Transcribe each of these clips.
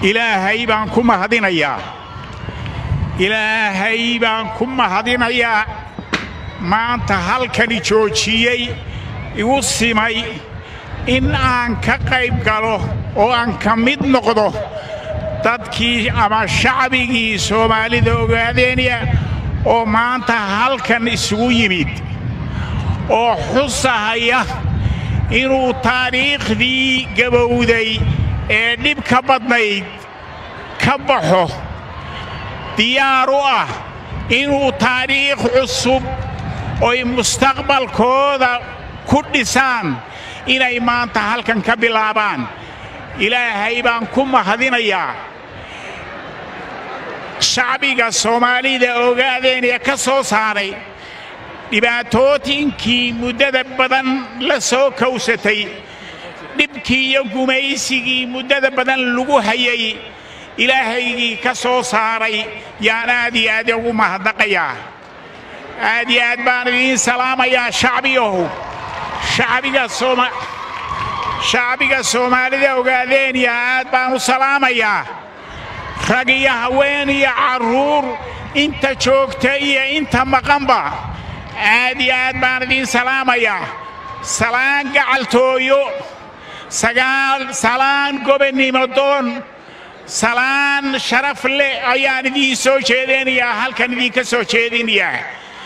ilaahay baan ku mahadinayaa ilaahay baan ku mahadinayaa maanta halkani joojiyey igu simay in aan ka qayb galo oo aan ka mid noqdo dadkii ama shacbigii soomaalida ogaadeenya oo maanta halkan isugu yimid oo xusahaya inuu taariikhdii gabowday ee dhibka badnayd ka baxo diyaar u ah inuu taariikh cusub oy mustaqbalkooda ku dhisaan inay maanta halkan ka bilaabaan ilaahay baan ku mahadinayaa shacbiga soomaalida ogaadeen ee ka soo saaray dhibaatootinkii muddada badan la soo kowsatay dhibkii iyo gumaysigii muddada badan lagu hayay ilaahaygii ka soo saaray yaan aad iyo aad ugu mahadnaqayaa aad iyo aad baan idiin salaamayaa shacbiyahow shacbiga soomaalida ogaadeenya aad baan u salaamayaa rag iyo haween iyo carruur inta joogta iyo inta maqanba aad iyo aad baan idiin salaamayaa salaan gacaltooyo salaan gobonnimo doon salaan sharaf leh ayaan idiin soo jeedinayaa halkan idinka soo jeedinayaa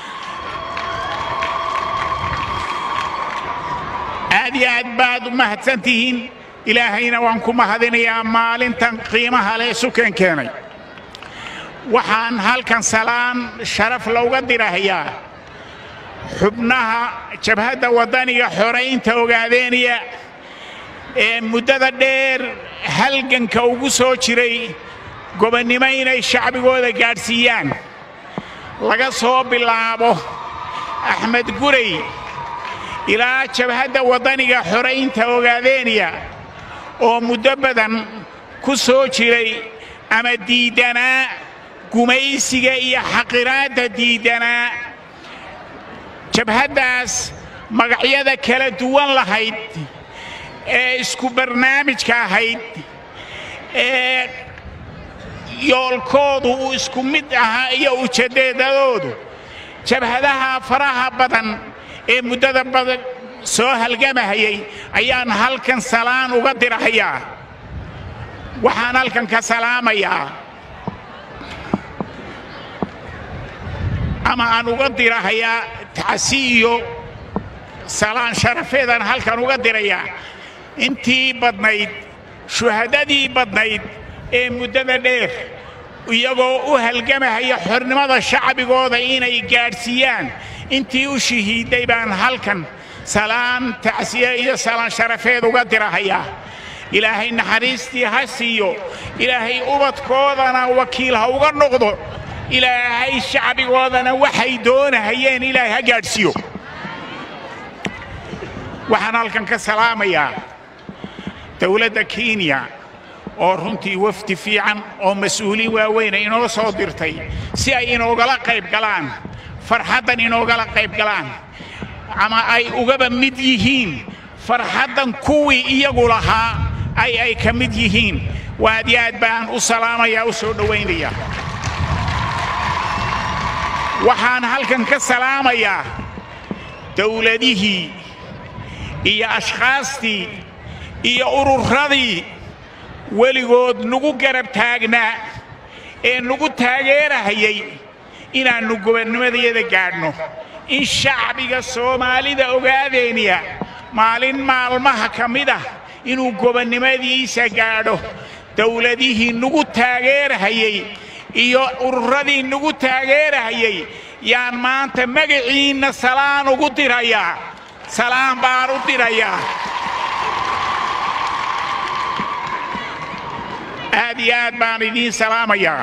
aad iyo aad baad u mahadsan tihiin ilaahayna waan ku mahadinayaa maalintan qiimaha leh sukan keenay waxaan halkan salaan sharaf looga dirahayaa xubnaha jabhadda waddaniga xoraynta ogaadeeniya ee muddada dheer halganka ugu soo jiray gobonnimo inay shacbigooda gaadhsiiyaan laga soo bilaabo axmed guray ilaa jabhadda waddaniga xoraynta ogaadeeniya oo muddo badan ku soo jiray ama diiddanaa gumaysiga iyo xaqiraadda diiddanaa jabhaddaas magacyada kala duwan lahayd ee isku barnaamijka ahayd ee yoolkoodu uu isku mid ahaa iyo ujeeddadoodu jabhadaha faraha badan ee muddada badan soo halgamahayay ayaan halkan salaan uga dirahayaa waxaan halkan ka salaamayaa ama aan uga dirahayaa tacsi iyo salaan sharafeedaan halkan uga dirayaa intii badnayd shuhadadii badnayd ee muddada dheer iyagoo u halgamahaya xornimada shacbigooda inay gaadhsiiyaan intii u shahiidday baan halkan salaan tacsiye iyo salaan sharafeed uga dirahayaa ilaahay naxariistii ha siiyo ilaahay ubadkoodana wakiil ha uga noqdo ilaahay shacbigoodana waxay doonahayeen ilaahay ha gaadhsiiyo waxaan halkan ka salaamayaa dowladda kenya oo runtii wafdi fiican oo mas-uuliin waaweyna inoo soo dirtay si ay inoogala qayb galaan farxaddan inoogala qayb galaan ama ay ugaba mid yihiin farxaddan kuwii iyagu lahaa ay ay ka mid yihiin waad iyo aad baan u salaamayaa u soo dhowaynaya waxaan halkan ka salaamayaa dowladihii iyo ashkhaastii iyo ururadii weligood nagu garab taagnaa ee nagu taageerahayay inaannu gobonnimadayada gaadhno in shacbiga soomaalida ogaadeeniya maalin maalmaha ka mid ah inuu gobonnimadiisa gaadho dowladihii nagu taageerahayay iyo ururadii nagu taageerahayay yaan maanta magaciinna salaan ugu dirayaa salaan baan u dirayaa aad iyo aad baan idiin salaamayaa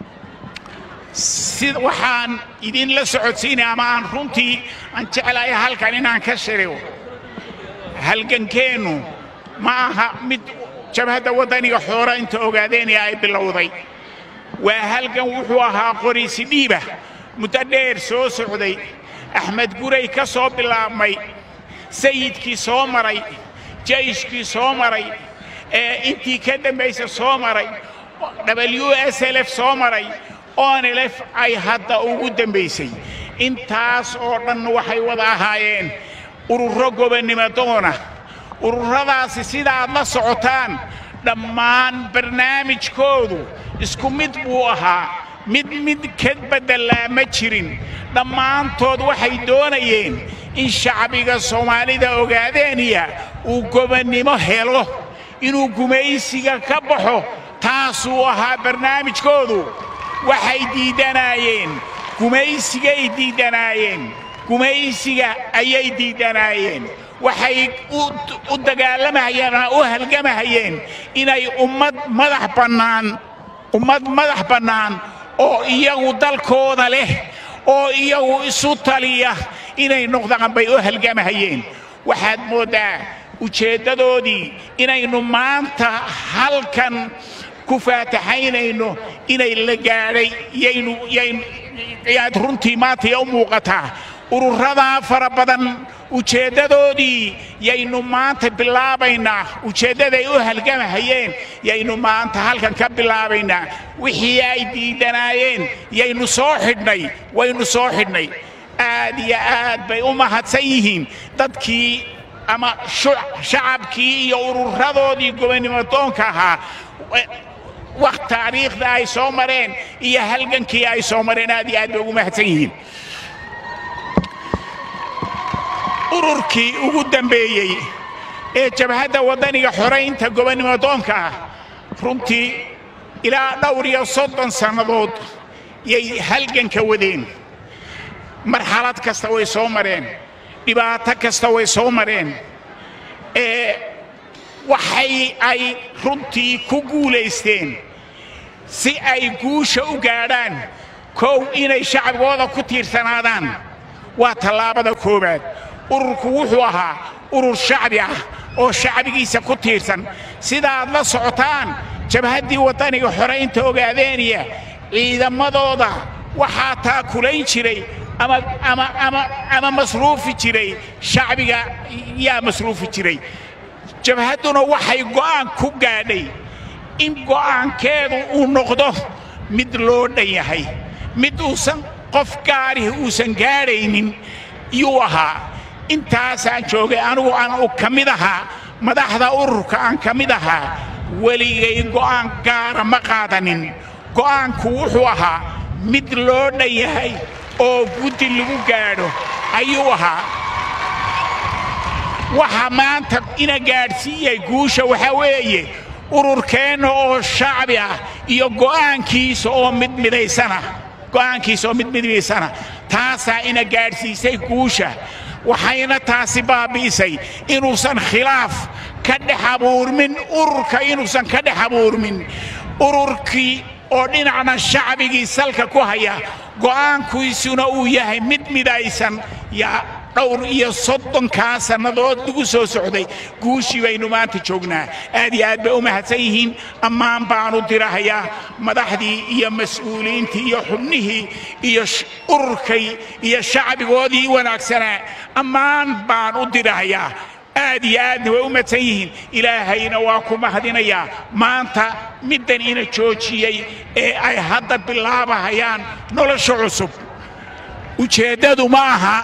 si waxaan idinla socodsiinaya ama aan runtii aan jeclahay halkan inaan ka shirigo halgankeennu ma aha mid jabhadda waddaniga xooraynta ogaadeynaya ay bilowday waa halgan wuxuu ahaa qoriisi dhiiba muddo dheer soo socday axmed guray ka soo bilaabmay sayidkii soo maray jayshkii soo maray ee intii ka dambaysa soo maray w s l f soo maray onlf ay hadda ugu dambaysay intaas oo dhan waxay wada ahaayeen ururo gobonnimo doona ururadaasi sidaaad la socotaan dhammaan barnaamijkoodu isku mid buu ahaa mid mid ka beddelaa ma jirin dhammaantood waxay doonayeen in shacbiga soomaalida ogaadeeniya uu gobonnimo helo inuu gumaysiga ka baxo taasuu ahaa barnaamijkoodu waxay diiddanaayeen gumaysigay diiddanaayeen gumaysiga ayay diiddanaayeen waxay u dagaalamahayeen u halgamahayeen inay ummad madax bannaan ummad madax bannaan oo iyagu dalkooda leh oo iyagu isu taliya inay noqdaan bay u halgamahayeen waxaad mooddaa ujeeddadoodii inaynu maanta halkan ku faataxaynayno inay la gaadhay yaad runtii maantaya u muuqataa ururadaa fara badan ujeeddadoodii yaynu maanta bilaabaynaa ujeeddaday u halgamahayeen yaynu maanta halkan ka bilaabaynaa wixii ay diiddanaayeen yaynu soo xidhnay waynu soo xidhnay aad iyo aad bay u mahadsan yihiin dadkii ama shacabkii iyo ururadoodii gobonnimodoonka ahaa waqt taariikhda ay soo mareen iyo halgankii ay soo mareen aad iyo aad bay ugu mahadsan yihiin ururkii ugu dambeeyey ee jabhadda waddaniga xoraynta gobonnimodoonka ah runtii ilaa dhowr iyo soddon sannadood yay halganka wadeen marxalad kasta way soo mareen dhibaato kasta way soo mareen ee waxay ay runtii ku guulaysteen si ay guusha u gaadhaan kow inay shacbigooda ku tiirsanaadaan waa tallaabada koowaad ururku wuxuu ahaa urur shacbi ah oo shacbigiisa ku tiirsan sidaaad la socotaan jabhaddii waddaniga xoraynta ogaadeeniya ciidamadooda waxaa taakulayn jiray ama masruufi jiray shacbiga yaa masruufi jiray jabhadduna waxay go'aan ku gaadhay in go'aankeedu uu noqdo mid loo dhan yahay mid uusan qof gaarihi uusan gaadhaynin yuu ahaa intaasaan joogay anugu aan ka mid ahaa madaxda ururka aan ka mid ahaa weligay go'aan gaara ma qaadanin go'aanku wuxuu ahaa mid loo dhan yahay oo guddi lagu gaadho ayuu ahaa waxa maanta ina gaadhsiiyey guusha waxaa weeye ururkeenna oo shacbi ah iyo go'aankiisa oo midmidaysana go'aankiisa oo midmidaysana taasaa ina gaadhsiisay guusha waxayna taasi baabi'isay inuusan khilaaf ka dhex abuurmin ururka inuusan ka dhex abuurmin ururkii oo dhinacna shacbigii salka ku haya go'aankiisuna uu yahay mid midaysan yaa dhowr iyo soddonkaa sannadood lagu soo socday guushii baynu maanta joognaa aad iyo aad bay u mahadsan yihiin ammaan baanu dirahayaa madaxdii iyo mas-uuliyiintii iyo xubnihii iyo ururkay iyo shacbigoodii wanaagsanaa ammaan baan u dirahayaa aad iyo aadna way u madsan yihiin ilaahayna waa ku mahadinayaa maanta middan ina joojiyey ee ay hadda bilaabahayaan nolosha cusub ujeeddadu ma aha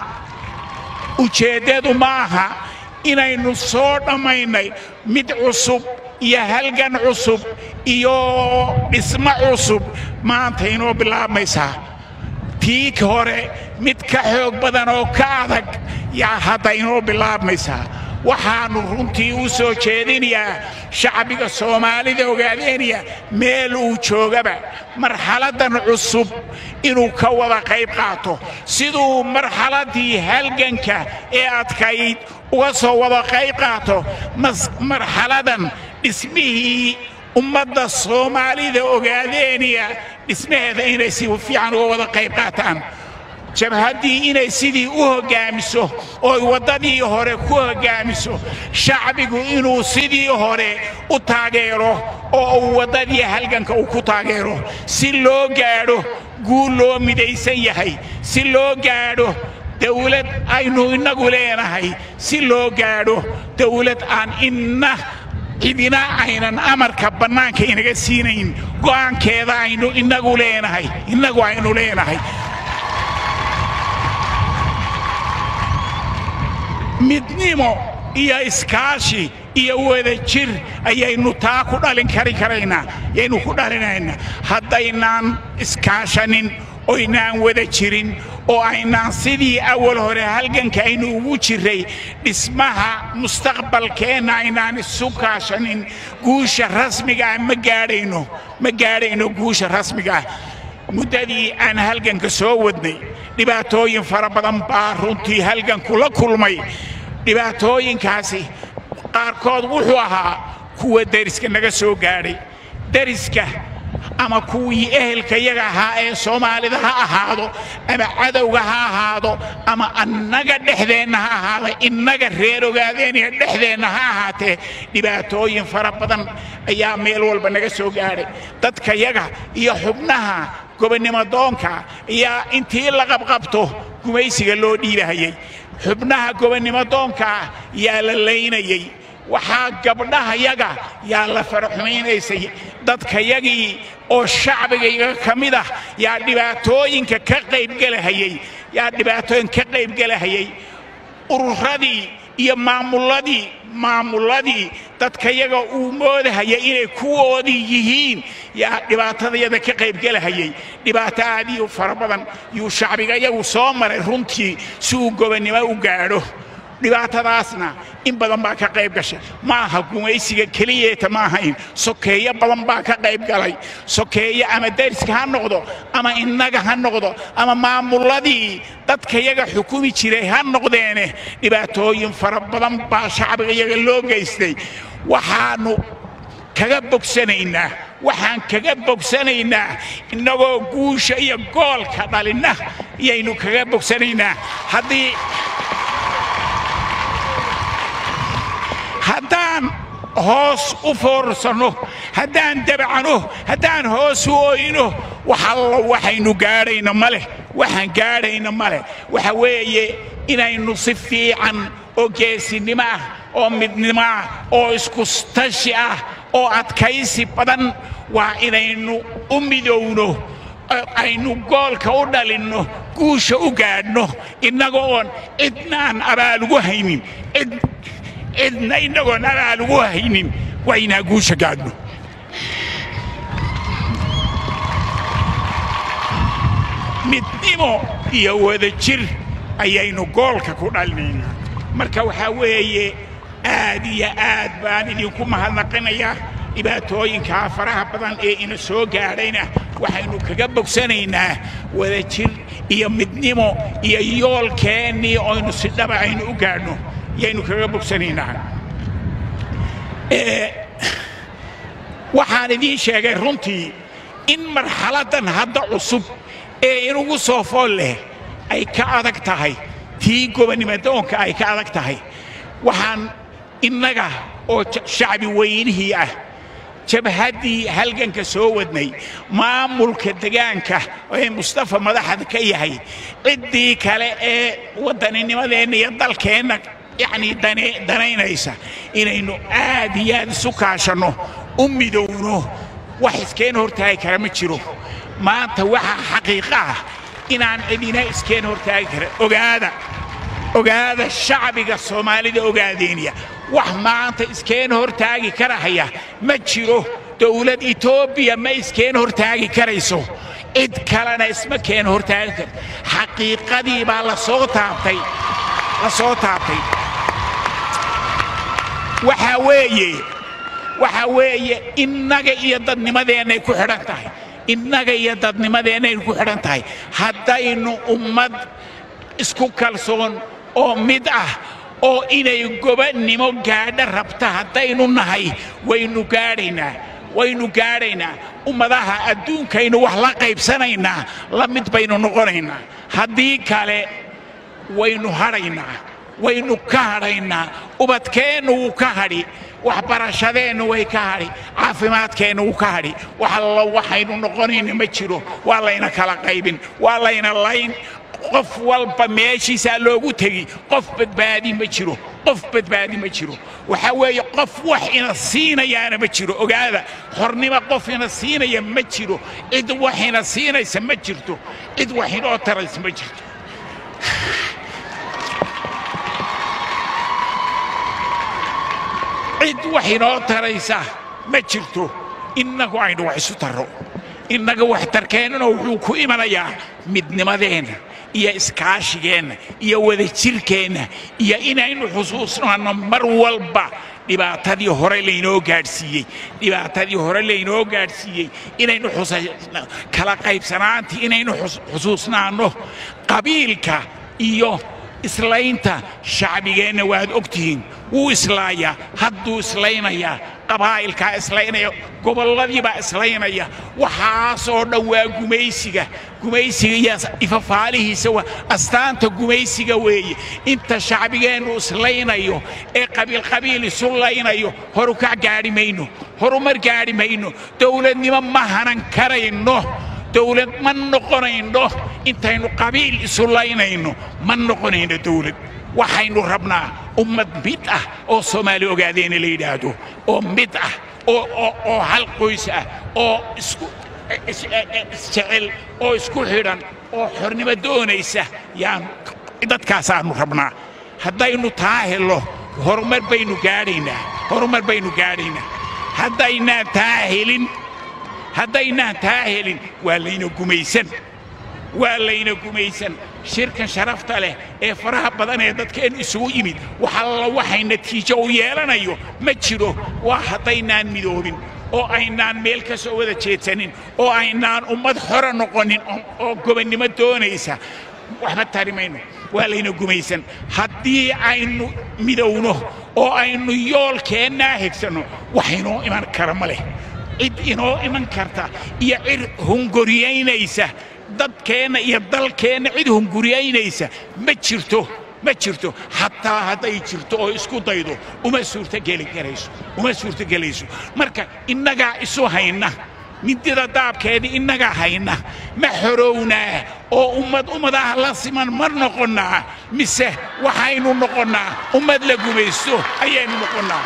ujeeddadu ma aha inaynu soo dhammaynay mid cusub iyo halgan cusub iyo dhismo cusub maanta inoo bilaabmaysaa tii hore mid ka xoog badan oo ka adag yaa hadda inoo bilaabmaysaa waxaannu runtii u soo jeedinayaa shacbiga soomaalida ogaadeeniya meel uu joogaba marxaladdan cusub inuu ka wada qayb qaato siduu marxaladdii halganka ee adkayd uga soo wada qayb qaato marxaladan dhismihii ummadda soomaalida ogaadeeniya dhismaheeda inay si fiican uga wada qayb qaataan jabhaddii inay sidii u hoggaamiso ooy waddadii hore ku hoggaamiso shacbigu inuu sidii hore u taageero oo uu waddadii halganka uu ku taageero si loo gaadho guul loo midaysan yahay si loo gaadho dawlad aynu innagu leenahay si loo gaadho dawlad aan inna cidina aynan amarka bannaanka inaga siinayn go'aankeeda aynu inagu leenahay innagu aynu leenahay midnimo iyo iskaashi iyo wadajir ayaynu taa ku dhalin kari karaynaa yaynu ku dhalinaynaa haddaynaan iskaashanin oynaan wada jirin oo aynaan sidii awal hore halganka aynu ugu jiray dhismaha mustaqbalkeenna aynaan isu kaashanin guusha rasmigaah ma gaadhayno ma gaadhayno guusha rasmigaah muddadii aan halganka soo wadnay dhibaatooyin fara badan baa runtii halganku la kulmay dhibaatooyinkaasi qaarkood wuxuu ahaa kuwa deriska naga soo gaadhay deriska ama kuwii ehelka yaga ahaa ee soomaalida ha ahaado ama cadowga ha ahaado ama annaga dhexdeenna ha ahaada innaga reer ogaadeenaya dhexdeenna ha ahaatee dhibaatooyin fara badan ayaa meel walba naga soo gaadhay dadka yaga iyo xubnaha gobonnimo doonka ayaa intii la qabqabto gumaysiga loo dhiibahayay xubnaha gobonnimo doonkaa yaa la laynayey waxaa gabdhahayaga yaa la faraxumaynaysay dadkayagii oo shacbigayga ka mid ah yaa dhibaatooyinka ka qaybgelahayey yaa dhibaatooyin ka qaybgelahayay ururadii iyo maamulladii maamulladii dadkayaga uu moodahaya inay kuwoodii yihiin yaa dhibaatadayada ka qaybgelahayay dhibaato aad iyo fara badan yuu shacbigayagu soo maray runtii si uu gobonnimo u gaadho dhibaatadaasna in badan baa ka qayb gashay ma aha gumaysiga keliyeeta ma ahayn sokeeyo badan baa ka qayb galay sokeeyo ama dariska ha noqdo ama innaga ha noqdo ama maamulladii dadkayaga xukumi jiray ha noqdeene dhibaatooyin fara badan baa shacbigayaga loo geystay waxaannu kaga bogsanaynaa waxaan kaga bogsanaynaa innagoo guusha iyo goolka dhalinna yaynu kaga bogsanaynaa haddii haddaan hoos u foorsanno haddaan dabacno haddaan hoos u oyno waxallo waxaynu gaadhayna ma leh waxaan gaadhayna ma leh waxa weeye inaynu si fiican oo geesinimo ah oo midnimo ah oo iskustashi ah oo adkaysi badan waa inaynu u midowno aynu goolka u dhalinno guusha u gaadhno innaga oon cidnaan abaal ugu haynin cid cidna innagoon abaal ugu haynin waa inaa guusha gaadhno midnimo iyo wadajir ayaynu goolka ku dhalinaynaa marka waxaa weeye aad iyo aad baan idinku mahadnaqinayaa dhibaatooyinkaa faraha badan ee ina soo gaadhayna waxaynu kaga bogsanaynaa wadajir iyo midnimo iyo yoolkeennii oynu si dhaba aynu u gaadhno yaynu kaga bogsanaynaa waxaan idiin sheegay runtii in marxaladdan hadda cusub ee inugu soo fool leh ay ka adag tahay tii gobonnimodoonka ay ka adag tahay waxaan innaga oo shacbi weynihii ah jabhaddii halganka soo wadnay maamulka degaanka ee mustafa madaxda ka yahay ciddii kale ee waddaninimadeenna iyo dalkeenna yacnii danaynaysa inaynu aad iyo aad isu kaashanno u midowno wax iskeen hortaagi kara ma jiro maanta waxaa xaqiiqa ah inaan cidina iskeen hortaagi kara ogaada ogaada shacbiga soomaalida ogaadeeniya wax maanta iskeen hortaagi karahaya ma jiro dowlad etoobiya ma iskeen hortaagi karayso cid kalena isma keen hortaagi karto xaqiiqadii baa lasoo taabtay la soo taabtay waxaa weeye waxaa weeye innaga iyo dadnimadeennay ku xidhan tahay innaga iyo dadnimadeennay ku xidhan tahay haddaynu ummad isku kalsoon oo mid ah oo inay gobannimo gaadha rabta haddaynu nahay waynu gaadhaynaa waynu gaadhaynaa ummadaha adduunkaynu wax la qaybsanaynaa la mid baynu noqonaynaa haddii kale waynu hadhaynaa waynu ka hadhaynaa ubadkeennu wuu ka hadhi waxbarashadeennu way ka hadhi caafimaadkeennu wuu ka hadhi wax allo waxaynu noqonayna ma jiro waa layna kala qaybin waa layna layn qof walba meeshiisaa loogu tegi qof badbaadi ma jiro qof badbaadi ma jiro waxaa weeye qof wax ina siinayaana ma jiro ogaada xornimo qof ina siinaya ma jiro cid wax ina siinaysa ma jirto cid wax inoo taraysa ma jirto cid wax inoo taraysa ma jirto innagu aynu wax isu tarro innaga waxtarkeennana wuxuu ku imanayaa midnimadeenna iyo iskaashigeenna iyo wadajirkeenna iyo inaynu xusuusnaanno mar walba dhibaatadii hore laynoo gaadhsiiyey dhibaatadii hore laynoo gaadhsiiyey inaynu kala qaybsanaantii inaynu xusuusnaanno qabiilka iyo islaynta shacbigeenna waad ogtihiin wuu islaayaa hadduu islaynayaa qabaa'ilkaa islaynaya gobolladiibaa islaynaya waxaasoo dhan waa gumaysiga gumaysiga iyo ifafaalihiisa waa astaanta gumaysiga weeye inta shacbigeennu islaynayo ee qabiilqabiil isu laynayo horukac gaadhi mayno horumar gaadhi mayno dowladnimo ma hanan karayno dowlad ma noqonayno intaynu qabiil isu laynayno ma noqonayno dowlad waxaynu rabnaa ummad mid ah oo soomaali ogaadeena la yidhaahdo oo mid ah oo hal qoys ah oo isjecel oo isku xidhan oo xornimo doonaysa yaan dadkaasaannu rabnaa haddaynu taa hello horumar baynu gaadhaynaa horumar baynu gaadhaynaa haddaynaan taa helin haddaynaan taa helin waa layna gumaysan waa layna gumaysan shirkan sharafta leh ee faraha badan ee dadkeen isugu yimid waxalla waxay natiijo u yeelanayo ma jiro waa haddaynaan midoobin oo aynaan meel ka soo wada jeedsanin oo aynaan ummad xora noqonin oo gobonnimo doonaysa waxba tari mayno waa layna gumaysan haddii aynu midowno oo aynu yoolkeennaa hegsanno wax inoo iman kara ma leh cid inoo iman karta iyo cid hunguriyaynaysa dadkeenna iyo dalkeenna cid hunguriyaynaysa ma jirto ma jirto xataa hadday jirto oo isku daydo uma suurtogeli karayso uma suurtogelayso marka innagaa isu hayna midida daabkeedii innagaa hayna ma xorownaa oo ummad ummadaha la siman ma noqonnaa mise waxaynu noqonnaa ummad la gumaysto ayaynu noqonnaa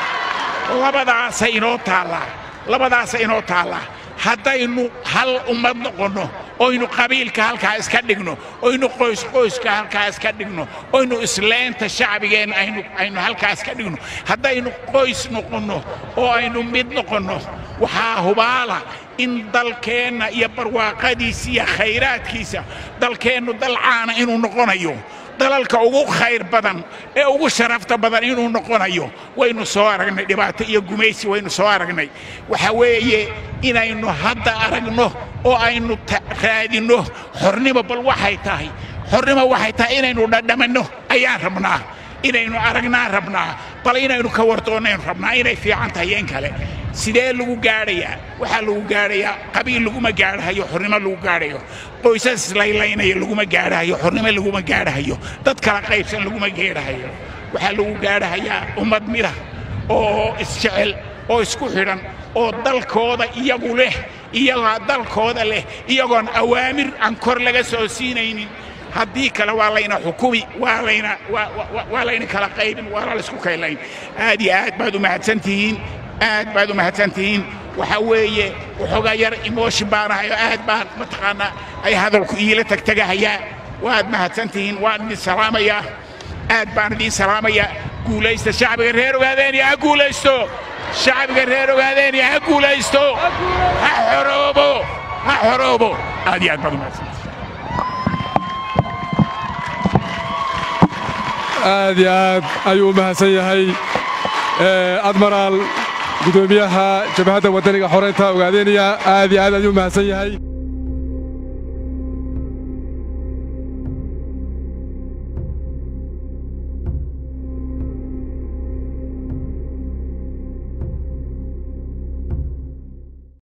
labadaasa inoo taallaa labadaasa inoo taallaa haddaynu hal ummad noqonno oynu qabiilka halkaa iska dhigno oynu qoysqoyska halkaa iska dhigno oynu isleynta shacbigeenna aynu halkaa iska dhigno haddaynu qoys noqonno oo aynu mid noqonno waxaa hubaala in dalkeenna iyo barwaaqadiisa iyo khayraadkiisa dalkeennu dal caana inuu noqonayo dalalka ugu khayr badan ee ugu sharafta badan inuu noqonayo waynu soo aragnay dhibaato iyo gumaysi waynu soo aragnay waxa weeye inaynu hadda aragno oo aynu raadinno xornimo bal waxay tahay xornimo waxay tahay inaynu dhadhamanno ayaan rabnaa inaynu aragnaan rabnaa bal inaynu ka wardoonnaynu rabnaa inay fiican tahay yeen kale sidee lagu gaadhayaa waxaa lagu gaadhayaa qabiil laguma gaadhahayo xornimo lagu gaadhayo qoysas islaylaynaya laguma gaadhahayo xornimo laguma gaadhahayo dad kala qaybsan laguma gaadhahayo waxaa lagu gaadhahayaa ummad mida oo isjecel oo isku xidhan oo dalkooda iyagu leh iyagaa dalkooda leh iyagoon awaamir aan kor laga soo siinaynin haddii kale waa layna xukumi waa layna waa layna kala qaybin waana laysku kaylayn aad iyo aad baad u mahadsantihiin aad baad u mahadsantihiin waxa weeye waxoogaa yar emotion baanahay oo aad baan mataqaanaa ay hadalku iila tegtegahayaa waad mahadsantihiin waan idin salaamayaa aad baan idin salaamayaa guulaysta shacbiga reer ogaadeeniya ha guulaysto shacbiga reer ogaadeeniya ha guulaysto ha xoroobo ha xoroobo aad iyo aad baad u mahadsantihiin aad iyo aad ayuu u mahadsan yahay admaraal gudoomiyaha jabhadda waddaniga xoreynta ogaadeynaya aad iyo aad ayuu u mahadsan yahay